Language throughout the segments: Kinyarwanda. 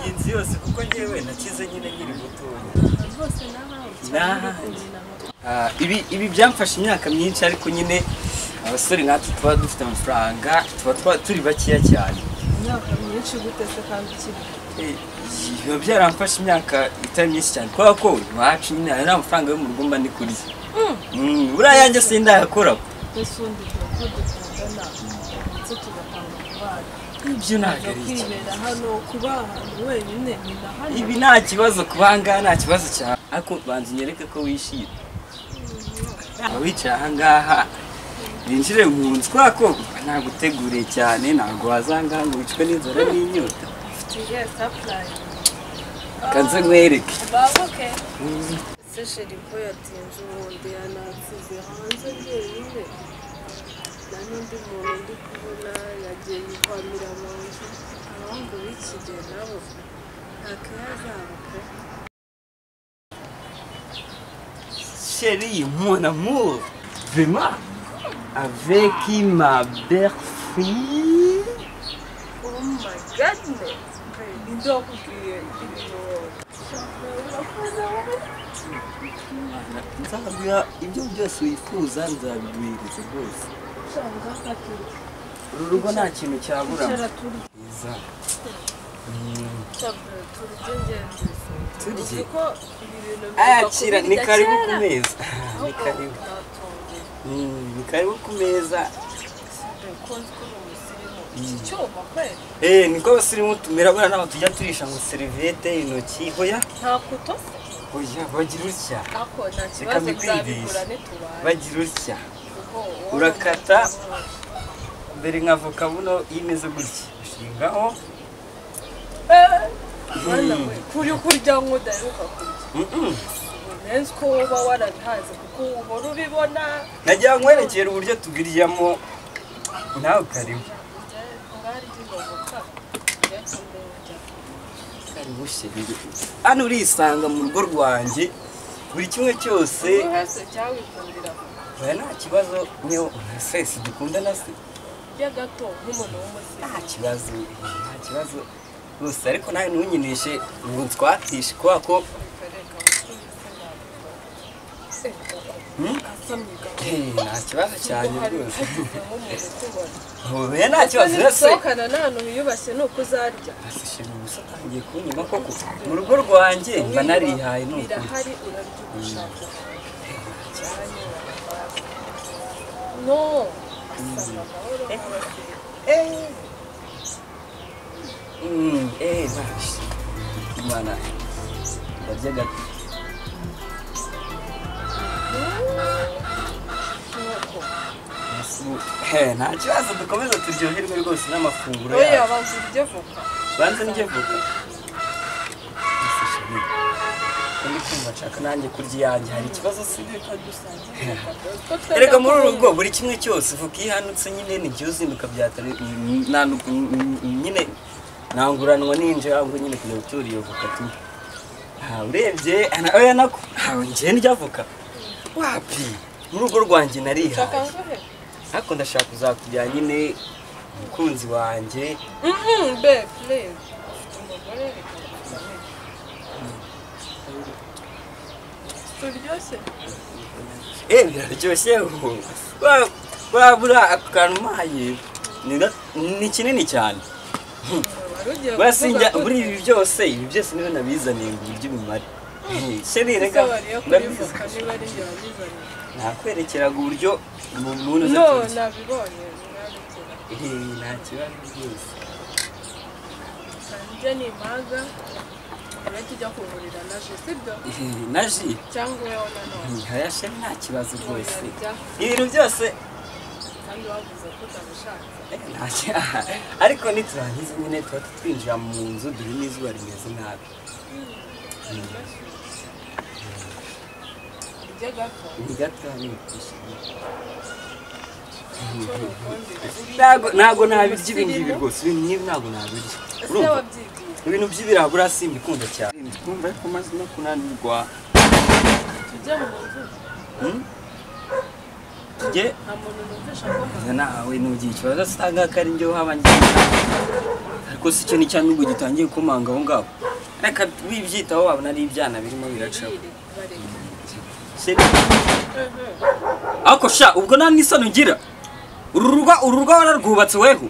iyi nzu yose kuko ngewe nakize nyine nkiri mutoya rwose nawe Nahanjye. Ah, ibi ibi byamfashe imyaka myinshi ariko nyine abasore natwe tuba dufite amafaranga tuba twa- turi bakeya cyane imyaka myinshi gute se kandi ukiri Eh, biba byaramfashe imyaka itari myinshi cyane kubera ko iwacu nyine hari amafaranga yo mu rugo mba ndi kurya Mm, buriya yanjye sindayakora mbese undi tuba dukundana ndetse tugatanga kubana ibyo ntabwo ntabwo ari ikibazo. kwibera hano kuba ahantu wenyine ni na hano ibi nta kibazo kubangaha nta kibazo cyane ariko banza unyereke ko wishimye Waba wicaye ahangaha binjire mu nzu kubera ko naguteguriye cyane ntabwo wazangaha ngo wicwe n'inzara n'inyota tugiye sapurayi kanze nkwereke babuke se sheri ko yatinze ubundi yanansize hanze wenyine nta n'undi muntu ndi kubona yagiye yihwamira abantu abahungu b'ikigero nabo nta kayazabo pe Chérie, mon amour, vraiment, avec ma belle-fille, Oh my goodness! Baby, ndakubwiye ibintu urakoze wowe nzaguha ibyo byose wifuza nzabiguhereza rwose ushaka kakiri uru rugo nta kintu cyaburamo icara turi Iza. cyakora turi by'ingenzi Turye. Uzi ko ibi bintu ayakira ni bigakubirira karibu ku kera. meza ni Ahubwo karibu utatunguwe. Mm, ni karibu ku meza Sibe ko nzi ko uri umusirimu. iki cyuma kweli Eh, niko abasirimu tumera buriya ntabwo tujya turisha ngo seriviyete intoki hoya nta kutose hoya bagira utya ako nta Reka kibazo mbikwigishe nzabigura nitubaye bagira utya kuko wowe Urakata. uramuzi. mbere nka voka buno imeze gutya ushingaho Mwana we kuri kurya nk'udaheruka kurya Mm-mm. nzi ko uba warabihaze kuko uhora ubibona nagira ngo nkwerekere uburyo tubiryamo nawe ukaribu karibu sheri hano urisanga mu rugo rwanjye buri kimwe cyose uhese cyawikundira oya nta kibazo niyo mwese dukundana se kurya gato nk'umuntu w'umusirimu nta kibazo nta kibazo rwose ariko nawe ntunyinishe ngo ntwatishe kubera ko reka bakubise asamye gato eh, nta kibazo cyane hari rwose uhageze nk'umuntu ukubona oya nta kibazo rwose nisohokana nta hantu wiyubashye ni uko uzarya Ese sheri gusa atangiye kunyuma koko mu rugo rwanjye mba narihaye ni ukuri birahari urarya ugushaka no asaba amahoro abasirimu Eh. Mm, eh, bash. Imana. Barya gato. nk'uko Musu- Eh, nta kibazo dukomeza turyoherwe rwose n'amafunguro oya yacu. banza urye voka Banze ndye vuba. Ese sheri, ko ndi kumva nshaka nanjye kurya iyanjye hari ikibazo si reka dusangire voka dore ko erega muri uru twenda rugo buri kimwe cyose vuka ihanutse nyine ntigihe uzinduka byatari ntanuka nyine ntanguranwa ninjira ahubwo nyine kujya gutura iyo voka tunywe ntawe urebye nawe nako ntawe ngiye ndya voka wapi mu rugo rwanjye ushaka narihaye ngohe ariko ndashaka kuzakujyana nyine umukunzi wanjye Mhm, babe please ufite umugore reka dusangire turyoshye eh biraryoshye ubu wabura akantu umpaye ni ga- ni kinini cyane wari ugiye basi kuvuga njya ko muri ibi byose ibi byose niwe nabizaniye ngo ibiryo bimare sheri reka Ese wariye kuri ndabizi. voka niba ari njye wabizanye nakwerekeraga uburyo mu muntu no nabibonye nabikira nta kibazo rwose sanjye ni impaga urajya ujya kugurira na je sibyo Eh, na ji cyangwa wowe na none aya sheri nta kibazo rwose wayarya ibintu byose kandi wavuze ko utabishaka eh, nta ki- ariko niturangiza nyine tuba twinjira mu nzu dore n'izuba rimeze nabi urya gato ni gato hano icyo nukundira ntago ntago nabirya ibi ngibi rwose ibi ngibi ntago nabirya ese urumva wabyigiye ibintu by'ibirabura simbikunda cyane kumva ariko maze no kunanirwa tujye mu nzu njye nta muntu numvisha ko njye nawe ntugira ikibazo usanga ko ari njye uhaba njye ariko si cyo n'icya nubwo gitangiye kumanga aho ngaho reka wibyitaho wabona ari ibyana birimo biracaho bareka Seri- ariko sha ubwo nta n'isano ugira uru rugo uru rugo wararwubatse weho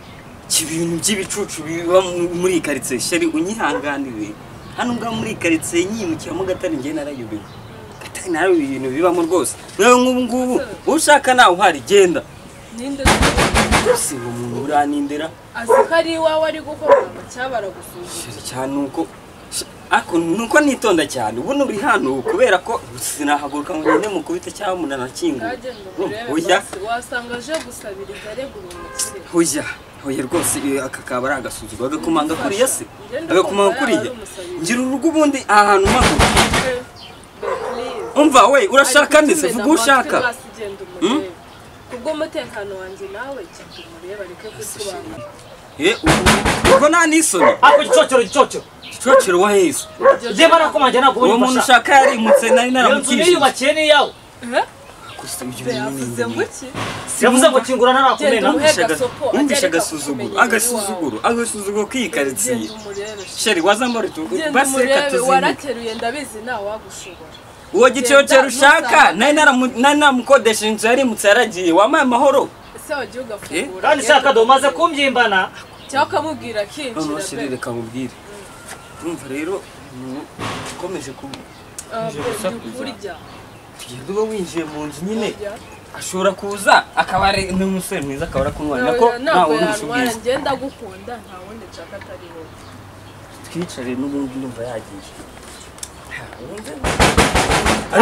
iki ibintu by'ibicucu biba mu- muri iyi karitsiye sheri unyihanganire hano ngaho muri iyi karitsiye nyimukiramo gatari njye narayobewe gatari nayo ibintu bibamo rwose nawe nk'ubu ngubu ushaka nawe uhari genda ninde se rwose ngo umuntu uranindera azi ko ari iwawe ari gukora ngo cyabara gusuzuma sheri cyane uko ariko nuko nitonda cyane ubu uri hano kubera ko sinahaguruka ngo ngende mukubite cyangwa umuntu anakingura kajya ngo Urumva, urebe oya basi, wasanga aje gusabiriza aregura umukire Hoya, hoya rwose iyo aka kaba ari agasuzuguro agakomanga kuriya se agakomanga kuriya ngira urugo ubundi aha hantu mpaka umva we urashaka neza vuga uwo ushaka kubwo umutekano wanjye nawe cyangwa umurebe areke kutubangamira Eh, ubu- ubwo nta n'isoni ako gicocoro gicocoro gicocero wa yesu njye barakomanje ntabwo uwo muntu ubunyifasha ushaka yarimutse nari iyo nzu naramukishije niyubakiye n'iyawe Gusa uyu be ni avuze ngo nyine. iki yavuze ngo kingura Genda narakumena umuhe Wumvishe aga- gasopo, ajya wumvishe areka agasuzuguro kukumenya agasuzuguro agasuzuguro k'iyikaritsiye genda umurebe sheri wazambara utu genda basi reka umurebe tuzimire warateruye ndabizi ntawe wagushobora uwo gicocero Genda, ushaka ntusanga. nari naramu- nari naramukodeshe inzu yarimutse yaragiye wampaye amahoro ese wagiye ugafungura kandi genda shaka domaze umurebe. kumyimbana cyangwa ukamubwira akinjira noneho sheri be reka nkubwire urumva rero umuntu ukomeje ku- kurya kugenda uba winjiye mu nzu nyine ashobora kuza akaba ari n'umusore mwiza akaba arakumwanya ko ntawe urusha ubwiza ngenda gukunda nta wundi nshaka atari wowe twicare n'ubundi numva yagiye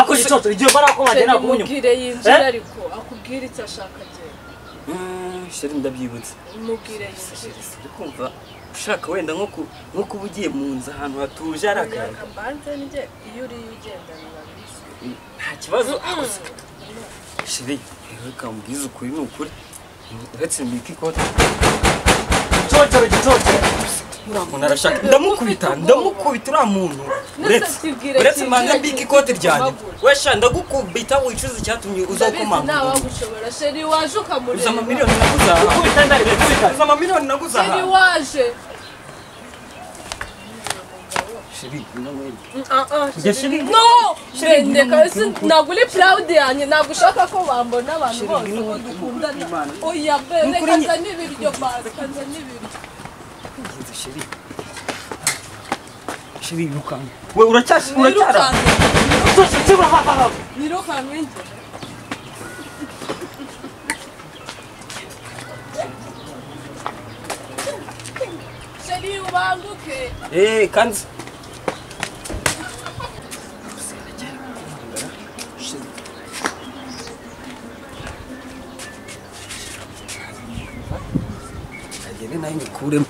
ako gicocoro igihe barakomanje ntabwo ubunyuma mubwire yinjire Eh? ariko akubwire icyo ashaka agenda Mm, sheri ndabyibutse mubwire yinjire Uri kumva ushaka wenda nko ku- nko kuba ugiye mu nzu ahantu hatuje ari akayaga mbanze njye iyo uriye ugenda ntibabizi nta kibazo ariko se- sheri reka mubwize ukuri ni ukuri uretse mbika ikote gicocoro gicocoro uriya muntu arashaka ndamukubita ndamukubita uriya muntu uretse kibwira uretse kinjira mbanza mbika ikote kinjira ryanjye kumaguru. wesha ndagukubita wicuza icyatumye ndabizi uzakomanga ntawe wagushobora sheri waje uza ukamureba amamiliyoni naguzaha gukubita ndari uza amamiliyoni naguzaha sheri waje sheri ngwino ngwino. njye sheri no ndeka ese ntabwo uri proud yanjye ntabwo ushaka ko bambona abantu Sheri, bose ngwino ngo ngwino, dukundana Imana. oya be Ni ukuri reka njye- nzane ibiryo basi nzane ibiryo Ngenzi, sheri sheri yirukanka we uracyashi uracyara nirukanke gicocoro kibura nirukanke njye sheri ubanguke Eh, kandi agende nayo nyikuremo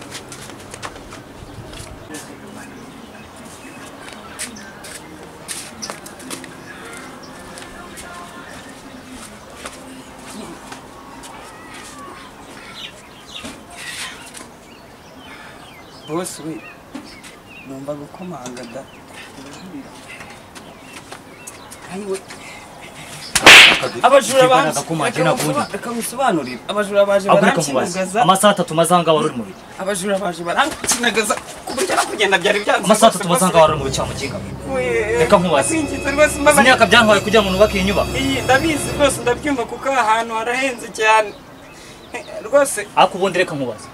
bose we numva gukomanga da abajura baje agakomanje ntabwo ubunyuma reka musobanurire abajura baje ahubwo reka mubaze barankinagaza amasaha atatu maze ngaho uri mu bigo abajura baje barankinagaza ku buryo no kugenda byari byanze amasaha rwose, atatu maze ngaho uri mu bigo cyangwa mukinga we- Reka nkubaze. Singize rwose mbabaye. izi myaka byantwaye kugira ngo nubake iyi nyubako Iyi, ndabizi rwose ndabyumva kuko aha hantu harahenze cyane rwose ariko ubundi reka nkubaze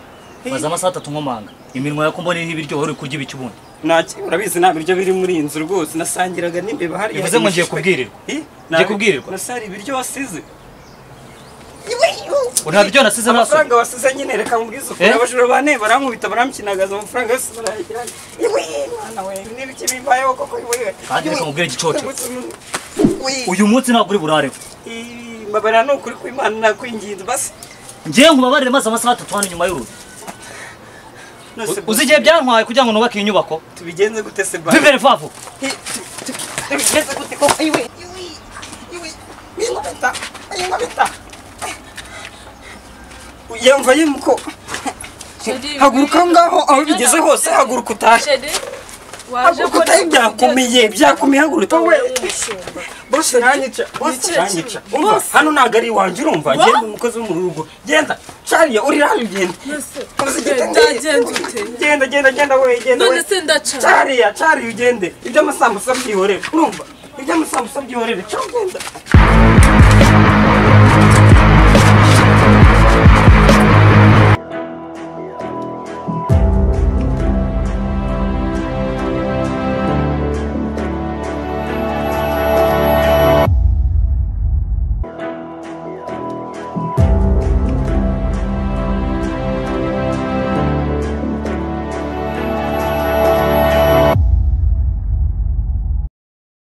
maze amasaha atatu nkomanga iminwa yako mboneye nk'ibiryo wari uri kurya ibiki ubundi ntaki urabizi nta biryo biri muri iyi nzu rwose nasangiraga n'imbeba hariya bivuze ngo ngiye kubwirirwa Ngiye kubwirirwa? nasari ibiryo wasize nta biryo nasize naso amafaranga wasize nyine reka mubwize ukuri Eh? abajura bane barankubita baramukinagaza amafaranga yose barayagira iwe mwana we n'ibiki bimbayeho koko iwe Kandi reka nkubwire igicocoro. uyu uyu munsi ntabwo uri burareho mbabara ni ukuri kw'imana nakwinginze basi ngewe nkubabarire maze amasaha atatu hano inyuma y'urugi nose uzi igihe byantwaye kugira ngo nubake iyi nyubako tubigenze gute se ba vivere vuba vuba Hey, tu- tu- tubigenze gute koko iwe iwe iwe inkubita inkubita yamvaye muko Sheri, haguruka aho ngwino. ngaho aho bigeze hose haguruka utahe sheri waje haguruka utahe byakomeye byakomeye haguruka we umushumba bose nanyica bose Nicyo nanyica kintu. umva Bose. hano ntabwo ari iwanjye urumva Wa? genda umukozi wo mu rugo genda cariya uri hano genda Mbese Uzi genda igitenge. genda ute genda genda genda we genda none we se ndaca cariya cariya ugende ibyo amasambusa byihorere urumva ibyo amasambusa byihorere cyo genda